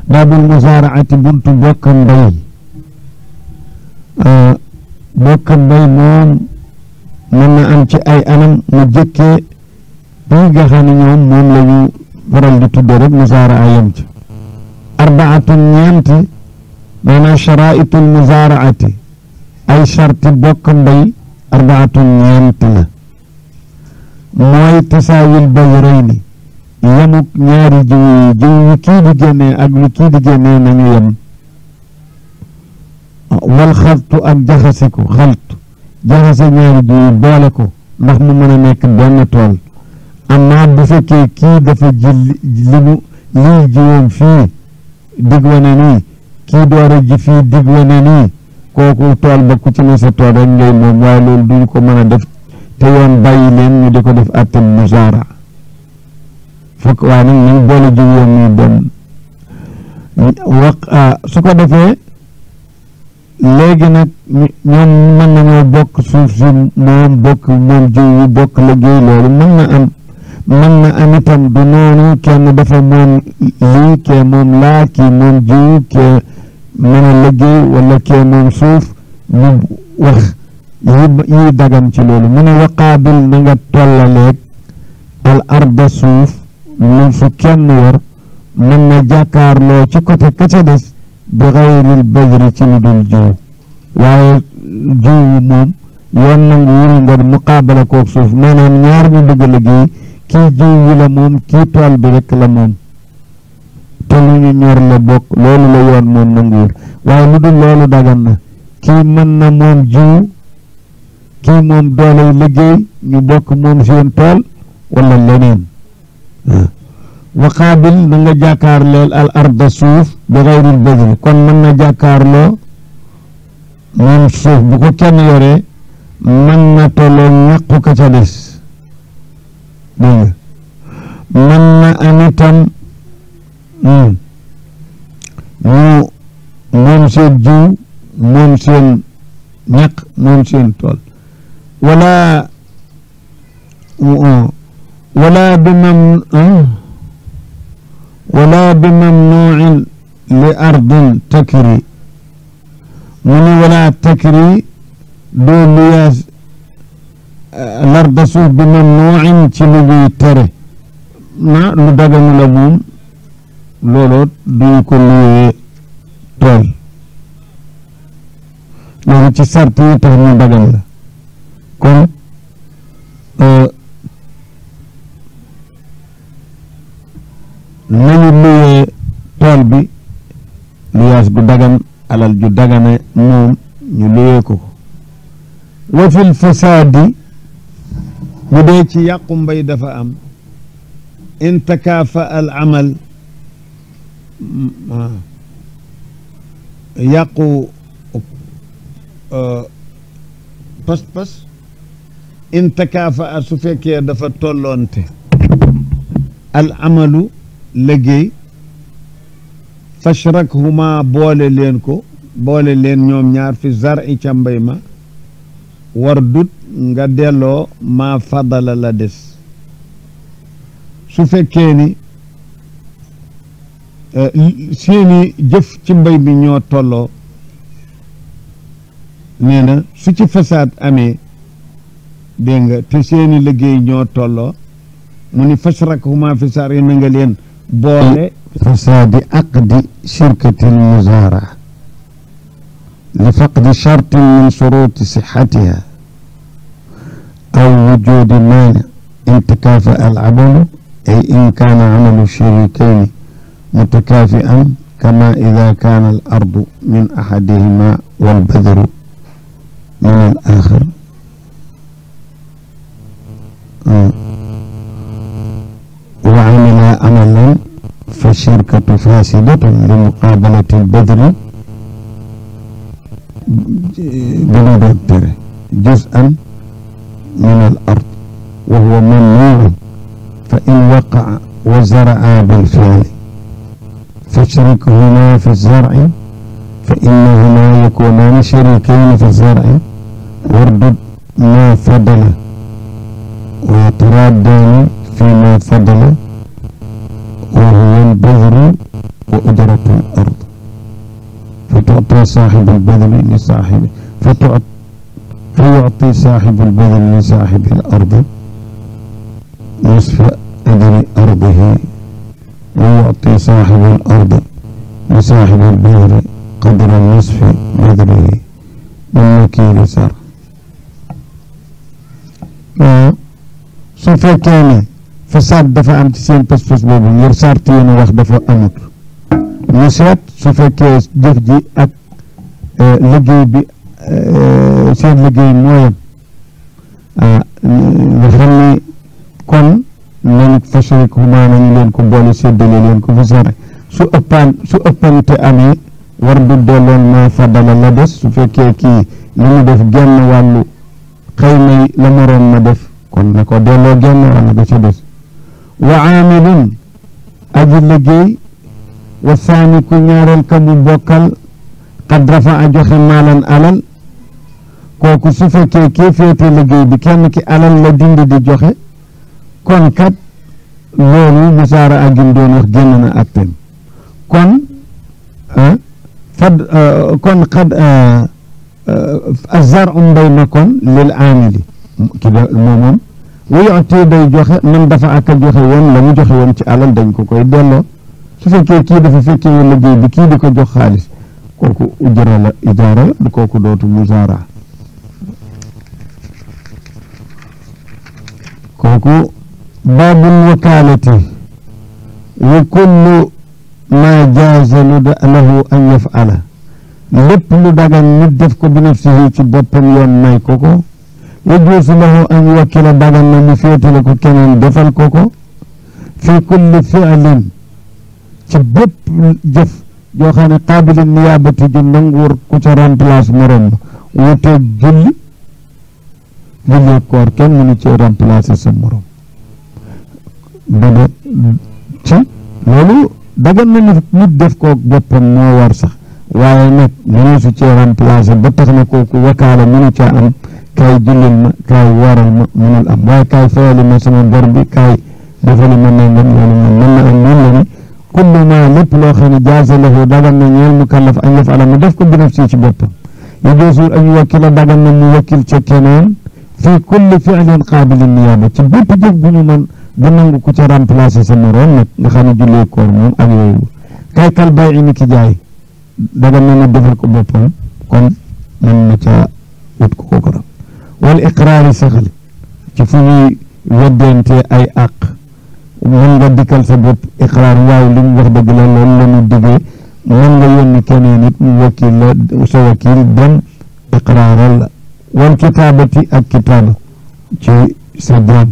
baabul musaaraati buntu bokk mbay bokk mbay moom mën na am ci ay anam mu jëkkee bii nga xam ne ñoom moom la ñu faral di tudde rek musaaraa yem ci arbaatun ñeenti maanaam charaitul musaaraati ay charti bokk mbay arbaatun ñeent la mooy tasaawil bayrayni yemuk ñaari jiw yi jiw yi kii di génnee ak lu kii di génnee nañu yem wal xaltu ak jaxase ko xaltu jaxase ñaari jiw yi boole ko ndax mu mën a nekk benn tool amma bu fekkee kii dafa ji li mu lii jiwoon fii dig wane nii kii door a ji fii dig wane nii kooku tool ba ku ci ne sa tool rek ngay moom waaye loolu duñu ko mën a def te yoon bàyyi leen ñu di ko def atte musaara fokk waaye nag nañ boole jiw yoon muy benn wax su ko defee léegi nag ñoom mën nañoo bokk suuf si moom bokk moom jiw yi bokk liggéey loolu mën na am mën na am itam du noonu kenn dafa moom lii kee moom laa kii moom jiw kee mën a liggéey wala kee moom suuf ñu wax yi yi dagan ci loolu mu ne waqaabil na nga tollaleeg al arda suuf lu fu kenn war mën na jàkkaarloo ci côté ka ca des bi xayril bajri ci lu dul jiw waaye jiw moom yoon nangu wuru nga muqaabala koog suuf maanaam ñaar ñu bëgg liggéey kii jiw wi la moom kii tool bi rek la moom te lu ñu ñor la bokk loolu la yoon moom nanguwul waaye lu dul loolu dagan na kii mën na moom jiw kii moom dooley liggéey ñu bokk moom seen tool wala leneen waqaabil na nga jàkkaarleel al arda suuf bi xayril bajri kon mën na jàkkaarloo moom suuf bu ko kenn yoree mën na tolloo ñàqu ka ca des dégg nga mën na am itam ñu moom seen jiw moom seen ñaq moom seen tool wala wala bi mam wala bi mamnuin li ardin takri mu ni wala takri doo liyaas larda suuf bi mamnuin ci lu ñuy tere na lu daganu la moom looloo duñ ko luyee tool loolu ci sart yi tax ñu dagan la kon nañu luyee tool bi luyaas bu dagan alal ju dagane moom ñu luyee ko ko wa fil fasaadi bu dee ci yàqu mbay dafa am in takaafa al amal yàqu pas-pas in takaafa a su fekkee dafa tolloonte al amalu liggéey fashrakhuma boole leen ko boole leen ñoom ñaar fi zar'i ca mbay ma war dut nga delloo maa fadala la des su fekkee ni seeni jëf ci mbay mi ñoo tolloo nee na su ci fasaad amee dégg nga te seeni liggéey ñoo tolloo mu ni fashrakhuma fi zar'i na nga leen boole fasaadi aqdi shirkati almuzaara li faqdi shartin min shuruti sixatiha aw wujudi maani intikaafa alamalu ay in kaana amalu sharikayni mutakaafi'an kama ida kaana alardu min axadihima walbadru min alaaxar wa amila amalan فالشركة فاسدة لمقابلة البذر بالمبذر جزءا من الأرض وهو ممنوع فإن وقع وزرعا بالفعل فاشركهما في الزرع فإنهما يكونان شريكين في الزرع واردد ما فضل ويترادان فيما فضل وهو البذر وأجرة صاحب البذل لصاحب فتعط فيعطي صاحب البذل لصاحب الأرض نصف أجر أرضه ويعطي صاحب الأرض لصاحب البذل قدر نصف بذله من وكيل سر su fekkee ne fasaad dafa am ci seen pas-pas boobu ngir sart yi ñu wax dafa amut ñu seet su fekkee jëf ji ak liggéey bi seen liggéey mooyam nga xam ni kon nañ fasuri ko maa nañu leen ko boole séddale leen ko fa sare su ëppaan su ëppante amee war du delloon maa faddala la des su fekkee kii li mu def genn wàllu xëy na la moroom ma def kon na ko delloo genn wàll ga ca des wa aamilun aji liggéey wa saani ku ñaareel ka mu bokkal xad rafa a joxe maalan alal kooku su fekkee kii féete liggéey bi kenn ki alal la dindi di joxe kon kat loolu musaara agim doon wax génn na atten kon fad kon xad azar um mbay na kon lil aamili ki da moom moom wuyootee day joxe man dafa ak a joxe woon la mu joxe woon ci alal dañ ko koy delloo su fekkee kii dafa fekkee woon liggéey bi kii di ko jox xaalis kooku ujara la ijaara la du kooku dootu musaara kooku baabul wakaalati wa kullu ma jaaza lahu an yafala lépp lu dagan nit def ko bi nafsihi ci boppam yoon may ko ko yajuusu lahu an yuwakkila dagan na mu féetale ko keneen defal ko ko fi kulli fi'lin ci bépp jëf joo xam ne qaabilin niyaabati ju nanguwur ku ca remplace morom wuteeg julli julli koor kenn mënu ci remplacer sa morom dada ci loolu dagan na nit def ko boppam moo war sax waaye nag mënu su ci remplacer ba tax na kooku wakaala mënu caa am kaay jullil ma kaay waral ma mënul am waaye kaay fayali ma sama bor bi kaay defali ma nangam loolu moom mën na am noonu la ni kullu ma lépp loo xam ne jaaza lahu dagan na ñeel mukallaf an yafala mu def ko bi nafsi ci boppam yajuuzu an yuwakkila dagan na mu wakkil ca keneen fii kulli fi'lin qaabilin niyaaba ci bépp jëf bu ñu mën bu nangu ku ca remplacer sa moroom nag nga xam ne jullee koor moom ak yooyu kay kal bay ni ki jaay dagan na mu defal ko boppam kon mën na ca wut ko ko ram wal iqraari saxal ci fu ñuy weddente ay àq mën nga dikkal sa bopp iqraar waaw li mu wax dëgg la loolu la ñu diggee mën nga yónni keneen nit mu wakiil la sa wakiil dem iqraaral la wal kitaabati ak kitaaba ci sa jaam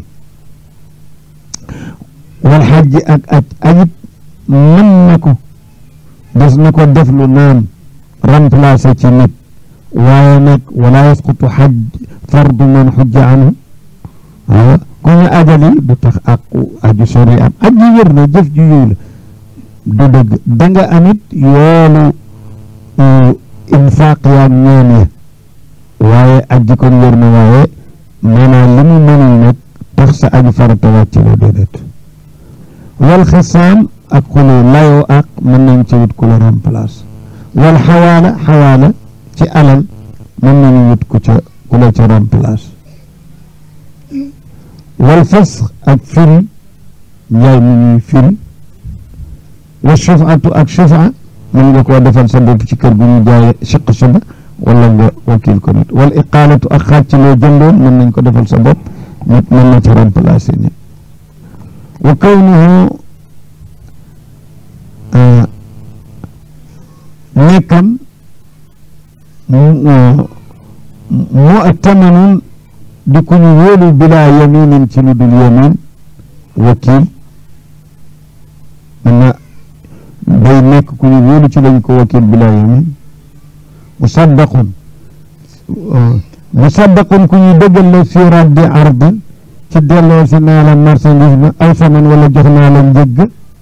wal xajji ak aj ajit mën na ko des na ko def lu naan remplacer ci nit waaye nag wala yasqutu xaj fardu man xujja anhu waaw ku ñu ajali du tax àqu aju sori am aj ji wér na jëf ju yiw la du dëgg da nga amit yoolu infaaq yaag ñaan ya waaye aj ji kon wér na waaye maanaam li mu mënul nag tax sa aju farata wàcc la déedéet wal xisaam ak xulu layoo ak mën nañ ci wut ku la remplace wal xawaala xawaala ci alal mën nañu wut ku ca ku la ca remplace wal fas ak firi njaay mi ñuy firi wa shufaatu ak shufa mën nga koo defal sa bopp ci kër gu ñu jaay siq suba wala nga wakil ko nit wal iqaalatu ak xaaj ci loo jëndoon mën nañ ko defal sa bopp nit mën na ci remplacer nit wa kawnuhu nekkam mu attamanun di ku ñu wóolu bilaa yaminin ci lu dul yamin wakil mën na day nekk ku ñu wóolu ci lañ ko wakil bilaa yamin musaddaqun musaddaqun ku ñu dëggal la fi raddi ardin ci delloo si naa la marchandise ma aw saman wala jox naa la njëgg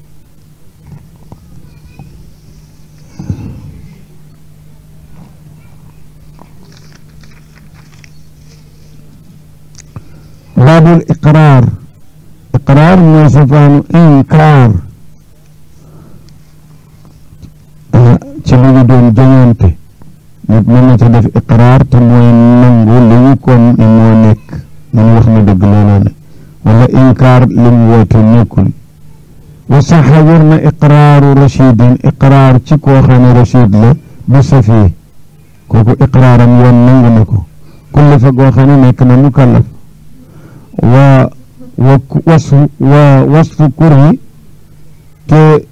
baabul iqraar iqraar mooy safaanu inkaar ci lu ñu doon jañante nit mën na ca def iqraar te mooy nangu li ñu ko ni moo nekk mu wax na dëgg looloo ne wala inkaar li mu woote nekkul wa saxa wér na iqraaru rachidin iqraar ci koo xam ne rachid la bu safii kooku iqraaram yoon nangu na ko kulle fa goo xam ne nekk na mukallaf wa wa wasfu wa wasfu kurhi te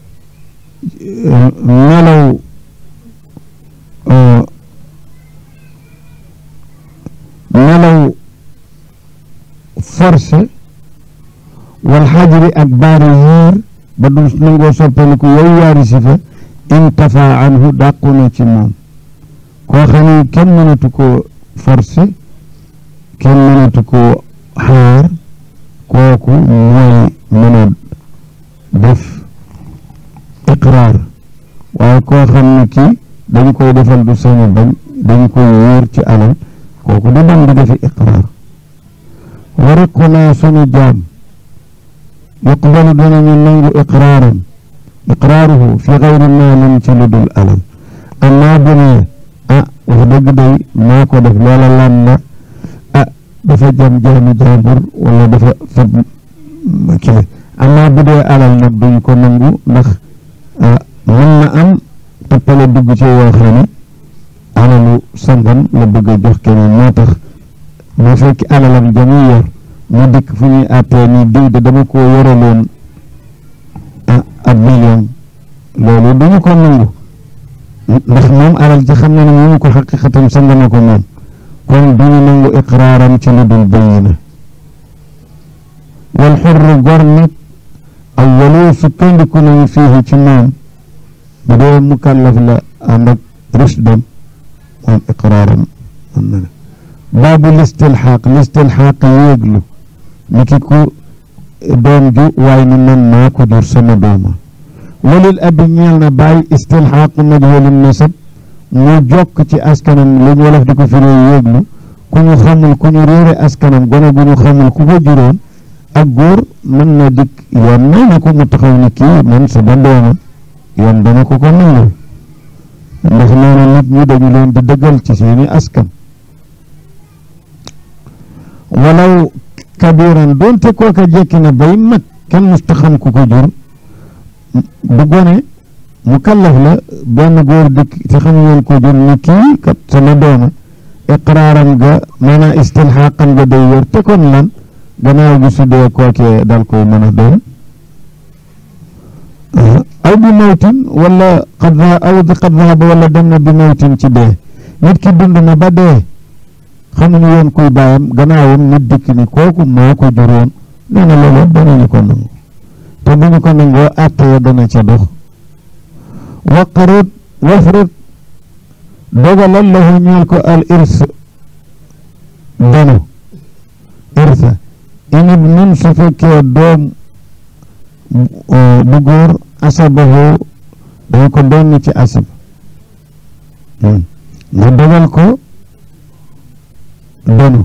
melaw melaw forcé wal xajri ak baari yiir ba du nangoo soppaliku yow yaari si fa intafa anhu dàqu na ci moom koo xam ne kenn mënatu koo forcé kenn mënatu koo xaar kooku mooy mën a def iqraar waaye koo xam ne kii dañ koy defal du sañu bañ dañ koy wóor ci alal kooku du dem di defi iqraar wariqunaa sunu jaam yuqbalu danañu nangu iqraaram iqraaruhu fi gayri maalin ci lu dul alal amaa bu ne ah wax dëgg day maa ko def loola lan la ah dafa jam jaami jaambur wala dafa fab kile amaa bu dee alal nag duñ ko nangu ndax mën na am tappale dugg ci yoo xam ne alalu sangam la bëgg a jox keneen moo tax bu fekk alalam jamuy yor mu dikk fu ñuy àttee ni diw de dama ko yoraloon ab million loolu duñu ko nangu ndax moom alal ji xam na ne mu ko xaqiqatam sanga na ko moom kon duñu nangu iqraaram ci lu dul bayina wal xurru gor nag awwalu sukkandiku nañu fii ci moom bu dee mukallaf la ànd ak rushdam moom iqraaram mën na ne baabu listilxaaq listilxaaq yéeglu ni ki ku doom ju waaye ni man maa ko jur sama dooma walil abi ñeel na bàyyi istilxaaqu majhulin nasab mu jokk ci askanam lu ñu wolof di ko firee yéeglu ku ñu xamul ku ñu réere askanam gone gu ñu xamul ku ko juróon ak góor mën na dikk yoon may na ko mu taxaw ni kii man sama dooma yoon dana ko ko nangul ndax noonu nit ñi dañu leen di dëggal ci seeni askan walaw kabiran doonte kooka jekki na bay mag kenn musta xam ku ko jur bu gone mu kallaf la benn góor dikk te xam ngeen ko jur ni kii kat sama dooma iqraaram ga maanaam istilxaaqam ga day wér te kon lan gannaaw gi su dee kookee dal koy mën a doon aw bi mawtin wala qad aw bi qad dhahaba wala dem na bi mawtin ci dee nit ki dund na ba dee xamuñu woon kuy bàyyam gannaawam nit dikk ni kooku moo ko juróon nee na loolu danañu ko nangu te bu ñu ko nangoo àtte ya dana ca dox waqarut wafrut dogalal lahu ñeel ko al irs danu irsa inib nun su fekkee doom bu góor asabahu dañ ko doon ci asab nga dogal ko donu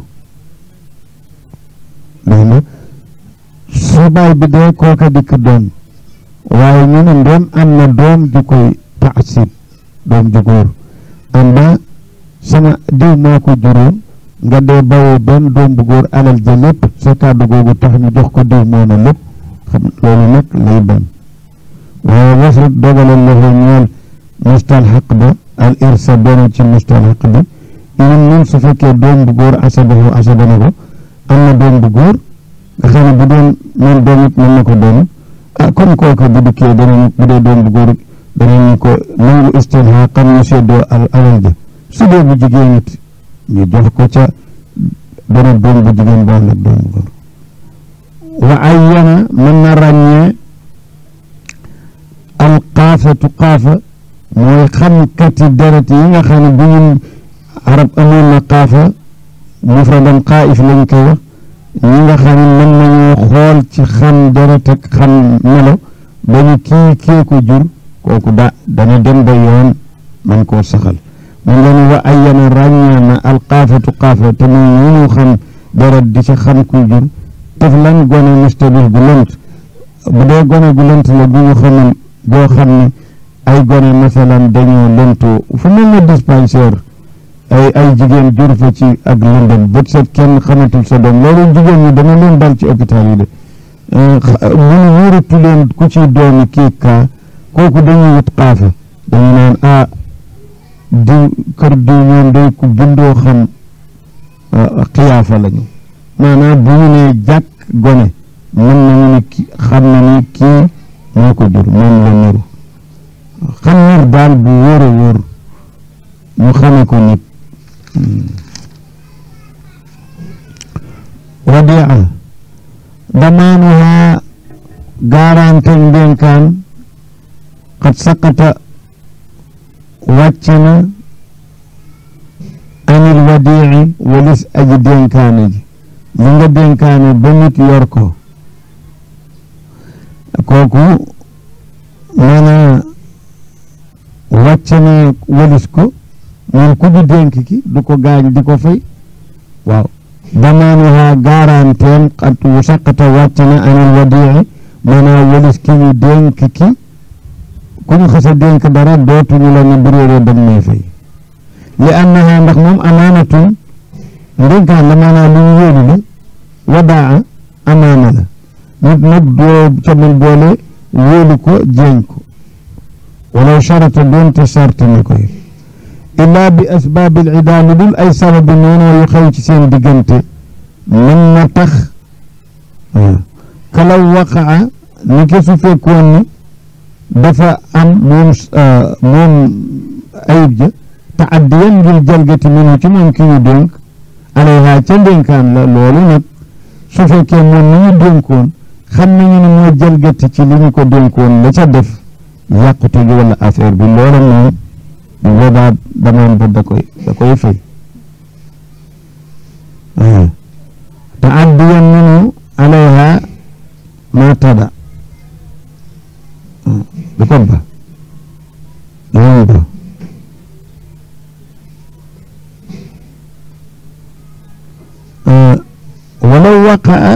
dégg nga su baay bi dee kooka dikk doon waaye ñu ne ndoom am na doom ju koy taasib doom ju góor am ba sama diw maa ko juróom nga dee bawoo benn doom bu góor alal ja lépp sa kàddu googu tax ñu jox ko diw moo na lépp xam loolu nag lay doon waaye wasut dogalal la fa ñeel mustalxaq ba al irsa doonu ci mustalxaq bi ñun ñun su fekkee doom bu góor asabahu asaba na ko am na doom bu góor nga xam ne bu doon moom doom it mën na ko doon ah comme kooku bu dikkee danañ bu dee doom bu góor danañu ko nangu istilha xam ñu seddoo al alal ja su dee bu jigéen it ñu jox ko ca beneen doom bu jigéen bu ànd ak doom bu góor wa ayyana mën na ràññee al qaafatu qaafa mooy xamkati deret yi nga xam ne bu ñu arab amoon na qaafa mufradan qaif lañ koy wax ñi nga xam ne mën nañoo xool ci xam deret ak xam melo ba ñu kii kee ko jur kooku da dana dem ba yoon man koo saxal mu nga ne wa ayyana ràññee na al qaafatu qaafa te muy ñu ñu xam deret di ci xam ku jur tef lan gone mustabih gu lënt bu dee gone gu lënt la bu ñu xamul boo xam ne ay gone masalan dañoo lëntoo fu mel ne dispensaire ay ay jigéen jur fa ci ak lëndëm bët set kenn xamatul sa doom loolu jigéen ñi dana leen dal ci hôpital yi de munu wóoratu leen ku ci doomi kii kaa kooku dañuy wut xaafa dañu naan ah diw kër diw ñoom day ku bindoo xam xiyaafa lañu maanaam bu ñu nee jàkk gone mën nañu ni ki xam na ni kii moo ko jur moom la niru xam nir daal bu wóor a wóor ñu xame ko nit wadia damaanuha gaarante ndénkaan xat saqata wàcc na anil wadii walis aji dénkaane ji li nga dénkaane ba nit yor ko kooku maanaa wàcc na walis ko moom ku ñu dénk ki du ko gaañ di ko fay waaw damaanuha garanteem xat wu saqata wàcc na anil wadii maanaa walis ki ñu dénk ki ku ñu xasa dénk dara dootuñu la ne bu réeree dañ may fay li annaha ndax moom amaanatun ndénkaan la maanaa lu ñu yóolu la wadaa amaana la nit nag doo ca mën boole wóolu ko jéñ ko walaw charata doonte sart na ko illaa bi asbaabil idaa lu dul ay sababi noonu yu xew ci seen diggante mën na tax kalaw waqaa ni ki su fekkoon ni dafa am moom moom ayib ja taaddiyan ngir jalgati minu ci moom ki ñu dénk alayha ca ndénkaan la loolu nag su fekkee moom ni ñu dénkoon xam nañu ne moo jalgati ci li ñu ko dénkoon la ca def yàqute gi wala affaire bi loola moom bu boobaa damaan ba da koy da koy fay taaddiyan minu alayha ma tada du ko ba dinañ ba walaw waqaa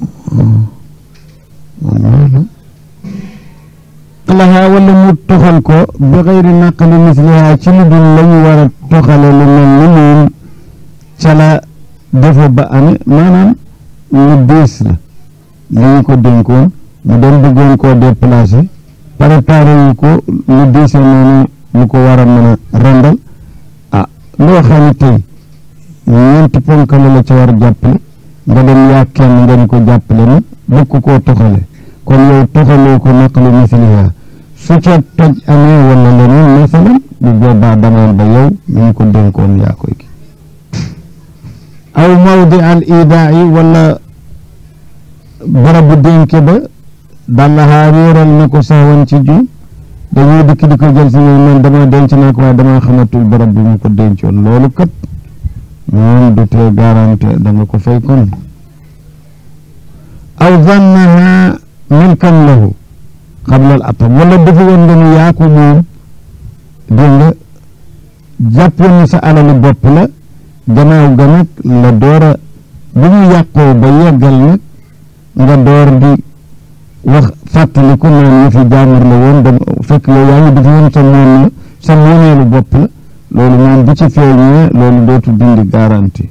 laha wala mu toxal ko bi xayri naqali misliha ci lu dul la ñu war a toxale lu mel ni moom ca la defa ba ame maanaam lu diis la li ñu ko dénkoon mu dem bëggoon koo déplacé préparé yu ko lu diise noonu lu ko war a mën a rendal ah loo xam ne tey ñeenti ponkale la ca war a jàppale nga dem yaa kenn nga di ko jàppale na bëgg koo toxale kon yow toxaloo ko naqalu misliha su ca toj amee wala leneen masalan bu boobaa damaan ba yow ñu ngi ko dénkoon yaa koy ki aw mawdi al idaai wala barabu dénke ba dallahaa réeral na ko saawan ci ju dañuy dikk di ko jël si ñoom man dama denc naa ko waaye dama xamatul barab bi mu ko dencoon loolu kat moom du tee garanté da nga ko fay kon aw zannaha milkan lahu xablal atam wala dafa woon nga ni yaa ko moom dégg nga jàppoon ni sa alali bopp la gannaaw ga nag la door a bu ñu yàqoo ba yeggal nag nga door di wax fàttaliku naan ñu fi jaamur la woon dama fekk yow yaa ngi dafa woon sa moom la sa moomeelu bopp la loolu moom bu ci feeñee loolu dootu dindi garanti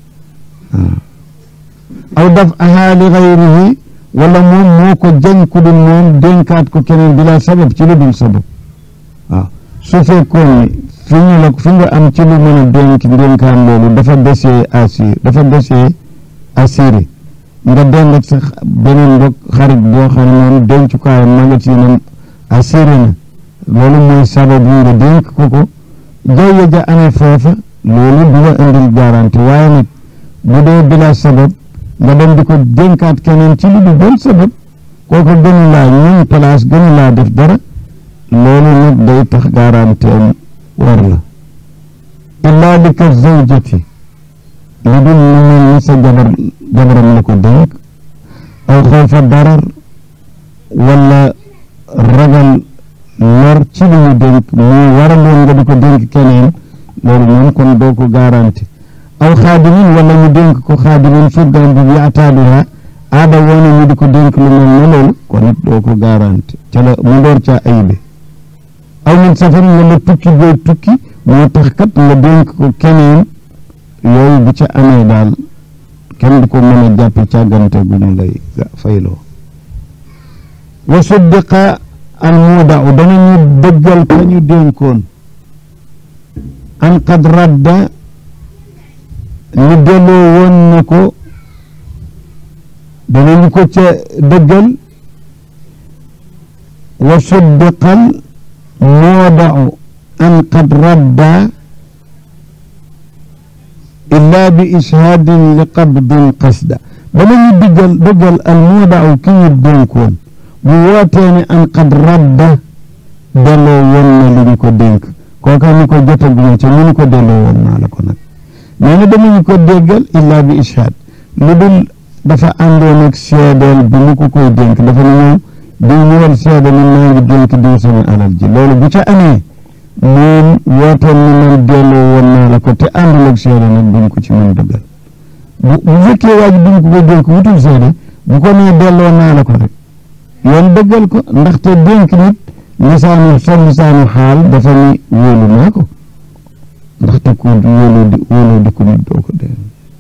aw daf ahaa li xayrihi wala moom moo ko jañ ku dul moom dénkaat ko keneen bila sabab ci lu dul sabab waaw su fekkoon ni fi ñu la fi nga am ci lu mën a dénk dénkaan loolu dafa desee assir dafa desee assuré nga dend ak sa beneen mbokk xarit boo xam ne moom dencukaayam magasinam assuré na loolu mooy sababu nga dénk ko ko jaww ja amee foofa loolu du la indil garanti waaye nag bu dee bila sabab nga dem di ko dénkaat keneen ci lu du doon sabab kooku gënu laa ñun place gënu laa def dara loolu nag day tax garanti am war la illaa li ka zawjati lu dul lu mel ni sa jabar jabaram la ko dénk aw xawfa darar wala ragal lor ci lu ñu dénk mu waraloon nga di ko dénk keneen loolu moom kon doo ko garanti aw xaadimin wala ñu dénk ko xaadimin surgaan bi bi ataaduha aada woona ñu di ko dénk lu mel ne loolu kon it doo ko garanti ca la mu door caa ayibe aw min safarin wala tukki booy tukki moo tax kat nga dénk ko keneen yooyu bu ca amee daal kenn du ko mën a jàppe càggante gu ñu lay fayloo wa suddiqa al muudau danañu dëggal ka ñu dénkoon an qad radda ñu delloo woon na ko danañu ko ca dëggal wa suddiqal muudau an qad radda illaa bi ishaadin li qabdin qasda danañu diggal dëggal al muudau ki ñu dénkoon bu wootee ne an qad radda delloo woon na li ñu ko dénk kooka ñu ko jotaguma ca ñu ñu ko delloo woon naa la ko nag nee na danañu ko déggal illaa bi ishaad lu dul dafa àndoon ak seedeel bi mu ko koy dénk dafa ne ñoom diw ñëwal seede ni maa ngi dénk diw sama alal ji loolu bu ca amee moom wootoon na man delloo woon naa la ko te àndul ak seede nag duñ ko ci mën dëggal bu bu fekkee waa ji duñ ko koy dénk wutul seede bu ko nee delloo naa la ko rek yoon dëggal ko ndaxte dénk nit lisaanu sa lisaanu xaal dafa ni wóolu naa ko ndaxte ku wóolu di wóolu di ko nit doo ko dee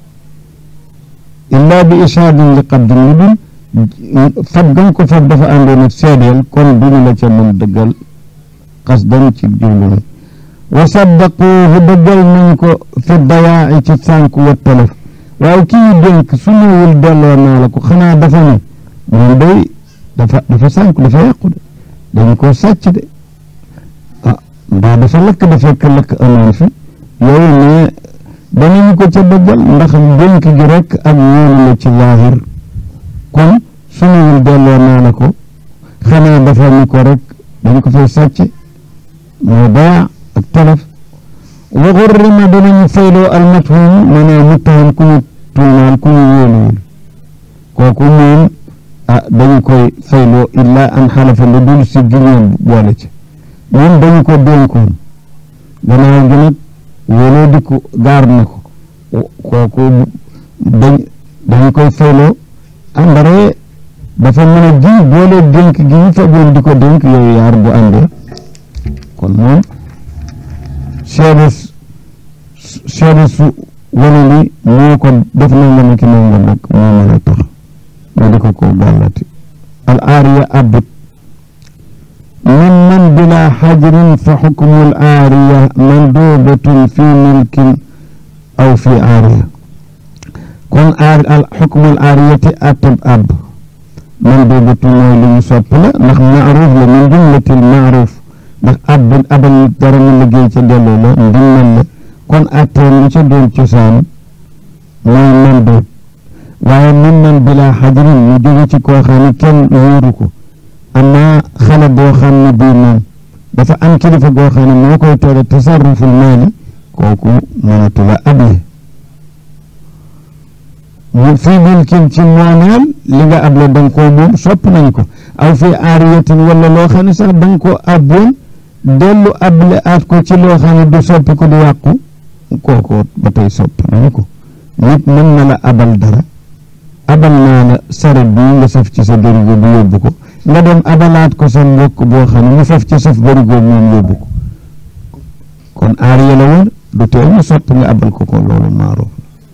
illaa bi ishaadin li qabdin lu dul fab gam ko fab dafa àndoon ak seedeel kon duñu la ca mën dëggal qasdan ci jublu wa saddaquuhu dëggal nañ ko fi dawaa'i ci sànku wa talaf waaye kii dénk su ñëwul delloo naa la ko xanaa dafa ne moom day dafa dafa sànku dafa yàqu de dañu ko sàcc de ah mbaa dafa lakk da fekk lakk amoon fi yooyu ne danañu ko ca dëggal ndax dénk gi rek ak wóolu la ci zaahir kon su ñëwul delloo naa la ko xanaa dafa ni ko rek dañ ko fay sàcc moo baa ak talaf wa xurrima danañu fayloo almathum maanaam muttaham ku ñu tuumaal ku ñu wóoluwul kooku moom ah dañu koy fayloo illaa an xalafa lu dul si giñoon boole ci moom dañu ko dénkoon gannaaw gi nag wóoloo di ko gaar na ko kooku dañ dañu koy fayloo àndaree dafa mën a ji boole dénk gi ñu fagoon di ko dénk yooyu yaar bu àndee kon moom seede seede su wane ni moo ko def na nga ne ki nanga nag moo mën a tax ma di ko ko gàllati al aariya abut min man bila xajrin fa xukmu al aariya mandubatun fi milkin aw fi aariya kon aar al xukmu al aariyati atab ab mandubatun mooy lu ñu sopp la ndax maaruf la min jumlatil maaruf ndax ab abal dara ñu liggéey ca delloo la ndimmal la kon atteen lu ca doon cosaan mooy mandoob waaye mën nan bilaa xajarin mu jóge ci koo xam ne kenn wóoru ko amaa xale boo xam ne bii moom dafa am kilifa goo xam ne moo koy tere tasarruful maali kooku mënatu la able mu fii milkin ci moomeel li nga able da nga koo moom sopp nañ ko aw fii aariyatin wala loo xam ne sax da nga ko abboon dellu able aat ko ci loo xam ne du soppi ko du yàqu kooku ba tey sopp nañ ko nit mën na la abal dara abal naa la saret bi nga saf ci sa barigo bu yóbbu ko nga dem abalaat ko sa mbokk boo xam ne mu saf ci saf barigo moom yóbbu ko kon aariya la woon du teel mu sopp nga abal ko ko loolu maaroof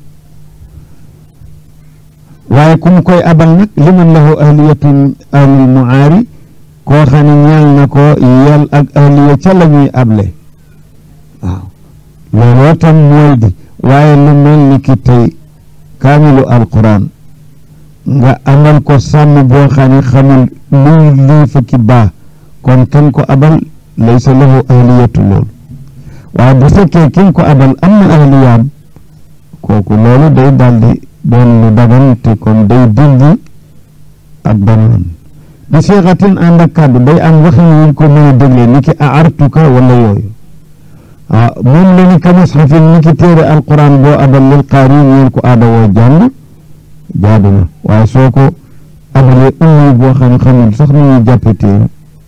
waaye ku mu koy abal nag liman lahu ahliyatun ahlul muaari koo xam ne ñaal na ko yal ak ahliya ca la ñuy able waaw looloo tam mooy di waaye lu mel ni ki tey kaamilu alquran nga amal ko sàmm boo xam ne xamul luy lii fa ki baa kon kenn ko abal laysa lahu ahliyatu loolu waaye bu fekkee kenn ko abal am na ahliyaam kooku loolu day daldi doon lu dagan te kon day dindi ak banoon bi siixatin ànd ak kàddu day am waxin wuñ ko mën a déglee ni ki aartuka wala yooyu waaw moom la ni ka musxafin ni ki téere alquran boo abal lil qaari ñeen ko aada woo jàng jaadu na waaye soo ko abalee ummi boo xam ne xamul sax nu ñuy jàppe téere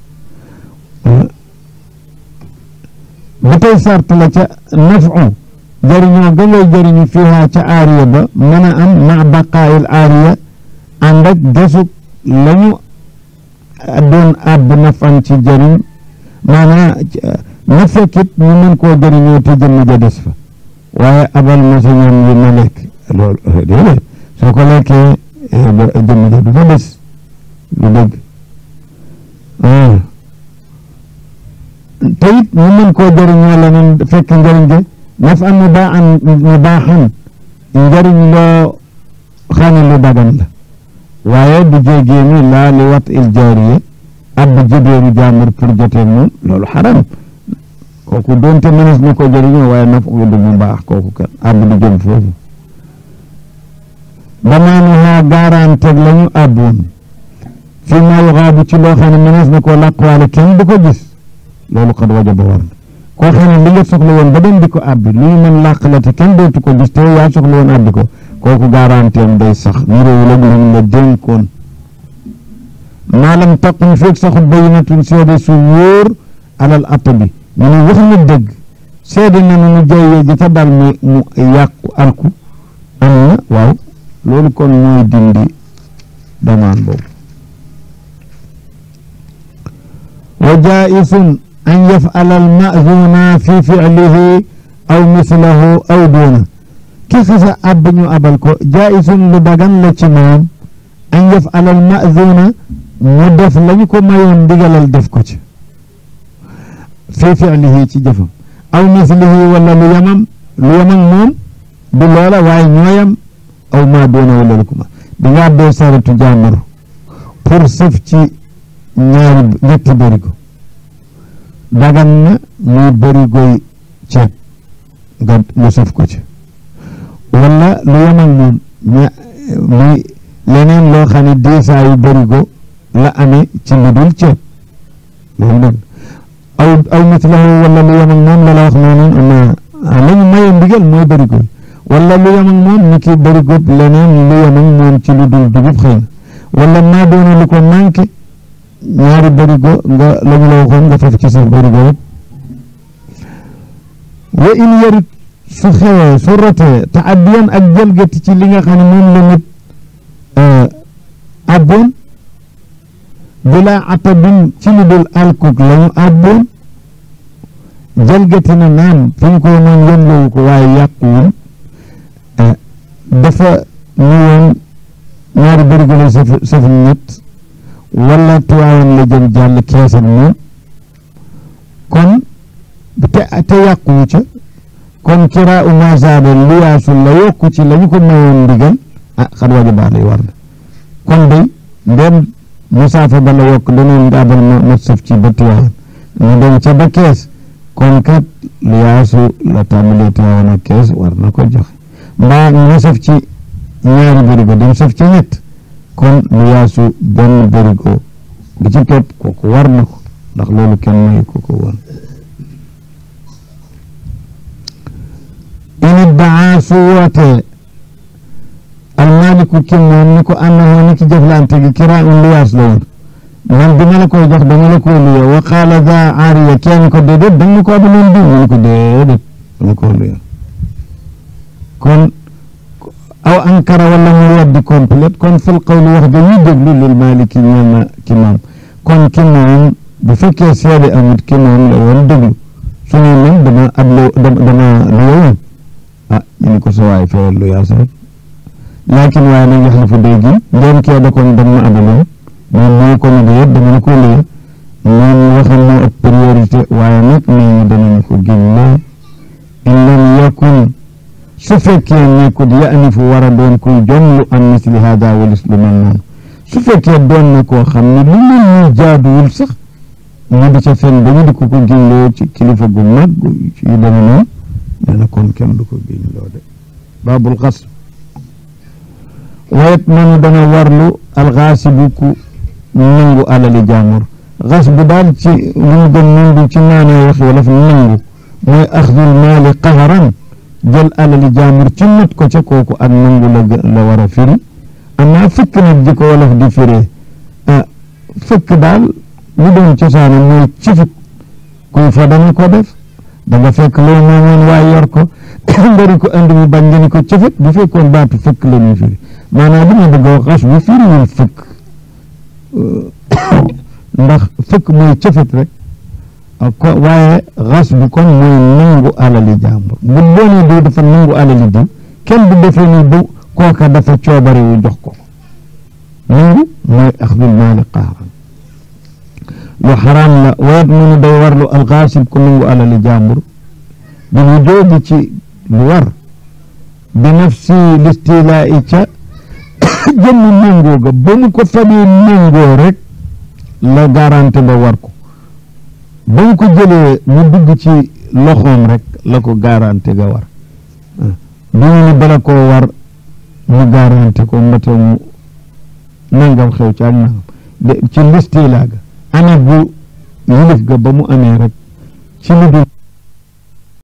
ba tey sart la ca nafu jëriñoo ga ngay jëriñu fiihaa ca aariya ba mën a am ma baqaayil aariya ànd ak desug lañu doon àbb nafan ci jëriñ maanaa ñu fekkit ñu mën koo jëriñoo te jëmm ja des fa waaye abal ma sa ñam yi ma lekk loolu déedéet soo ko lekkee jëmm ja du fa des lu dëgg te it ñu mën koo jëriñoo leneen fekk njëriñ gi naf am mu baa an mu baaxan njëriñ loo xam lu dagan la waaye du jéegee ni laa li wat il jaariye ab jëbeeru jaamur pour jotee moom loolu xaram kooku doonte mënees na ko jëriñoo waaye naf u du mu baax kooku kan ab du jëm foofu damaanuhaa garanteeg la ñu abboon fii maa yuxaabu ci loo xam ne mënees na koo làqwaale kenn du ko gis loolu xad wajaba war na koo xam ne li nga soxla woon ba dem di ko abbi lu ñu mën làq la te kenn dootu ko gis te yaa soxla woon abbi ko kooku garanteem day sax niroowul ak lu la dénkoon maalam taqum feeg saxut bayinatun seede su wóor alal atta bi ñu ne wax na dëgg seede na nu mu jayyee ji ca dal mu mu yàqu alku am na waaw loolu kon mooy dindi damaan boobu wa jaisun an yafala almazuna fi ficlihi aw mislahu aw duuna ki xisa ab ñu abal ko jaisun lu dagan la ci moom an yafala almazuna mu def lañu ko mayoon ndigalal def ko ci fi ficlihi ci jëfam aw mislihi wala lu yamam lu yamam moom du loola waaye ñooyam aw maa doona wala lu ko ma di nga abbee saratu jàmbur pour sëf ci ñaari ñetti bërigo dagan na muy bërigoy ceeb nga mu sëf ko ci wala lu yam ak moom ña muy leneen loo xam ne diisaayu bërigo la amee ci lu dul ceeb loolu nag aw aw mislahu wala lu yam ak moom la la wax noonu ama la ñu maye ndigal mooy bërigo wala lu yam ak moom ni ki bërigo leneen lu yam ak moom ci lu dul dugub xëy na wala maa doona lu ko manqué ñaari bërigo nga la ñu la waxoon nga faf ci sa bërigo yëpp wa in yarit su xewee su rotee te addiyan ak jalgati ci li nga xam ne moom la nit abboon bila atabin ci lu dul alkuk la ñu abboon jalgati na naam fi ñu ko moom yemloowu ko waaye yàquwul dafa ñu woon ñaari bërigo la saf saf ñett wala tuwaayan la jëm jàll keesam moom kon te te yàquwu ca kon kiraa u masaaba liyaasul la yokku ci la ñu ko mayoon ndigal ah xat waja baax lay war na kon day ndem musaafa ba la yokk danoon daabal ma ma sëf ci ba tuwaayan ñu dem ca ba kees kon kat liyaasu la tàmbalee tuwaayan ak kees war na ko joxe mbaa ñu sëf ci ñaari bërigo dem sëf ci ñett kon lu yaasu benn bërigo bi ci topp kooku war na ko ndax loolu kenn mayu ko ko woon in daa su wootee almaaliku ki moom ni ko annahu ni ki jëflante gi kiraa un luyaas la woon man bi ma la koy jox dama la koy luye wa qaala daa aariya kenn ko déedéet danga ko abaloon diw mu ko déedéet dama ko luye kon aw ankara wala mu weddi complète kon fil qawli wax ja ñuy déglu lil maliki ñeel na ki moom kon ki moom bu fekkee seede amut ki moom la woon déglu su ne man dama ab lu dama lu woon ah ñu ni ko sa waay feyal lu yaas rek laakin waaye nag yax la fa dégg ndeen kee da kon dama ma abaloon moom moo ko ne déet dama la ko lée moom waxam moo ëpp priorité waaye nag nee ñu danañu ko giñ loo in lam yakun su fekkee nekkut yaanifu war a doon kuy jomlu am misli hada walis lu mel noonu su fekkee doon na koo xam ne lu mel ni jaaduwul sax ñu di ca fen dañu di ko ko giñloo ci kilifa gu mag ci yu deme noonu nee na kon kenn du ko giñloo de baabul xas wayet manu dana warlu alxaasibu ku nangu alali jaamur xas bu daal ci lu mu gën nangu ci maanaa wax wala fi nangu mooy axdul maali qaharan jël alali jaamur ci not ko ca kooku ak nangu la la war a firi amaa fëkk nag ji ko wolof di firee ah fëkk daal lu doon cosaana mooy cifit kuy fa dana ko def da nga fekk loo moomoon waaye yor ko ngari ko andi mu bañ nga ni ko cifit bu fekkoon baatu fëkk la ñuy firi maanaam li ma bëgg a wax xas bu firiwul fëkk ndax fëkk mooy cifit rek ko waaye xas bi kon mooy nangu alali jàmbur bu doonee diw dafa nangu alali diw kenn du defee ni bu kooka dafa coobare wu jox ko nangu mooy axdul maali qaaran lu xaraam la wayet munu day warlu alxaasib ku nangu alali jàmbur bi mu joogi ci lu war bi nafsi listilaa'i ca jëmm méngoo ga ba mu ko fabee méngoo rek la garanti ba war ko ba mu ko jëlee mu dugg ci loxoom rek la ko garanti ga war du ñu ni bala koo war mu garanti ko mbate mu nangam xew ci ak nangam ci listilaa ga ana bu yilif ga ba mu amee rek ci lu dul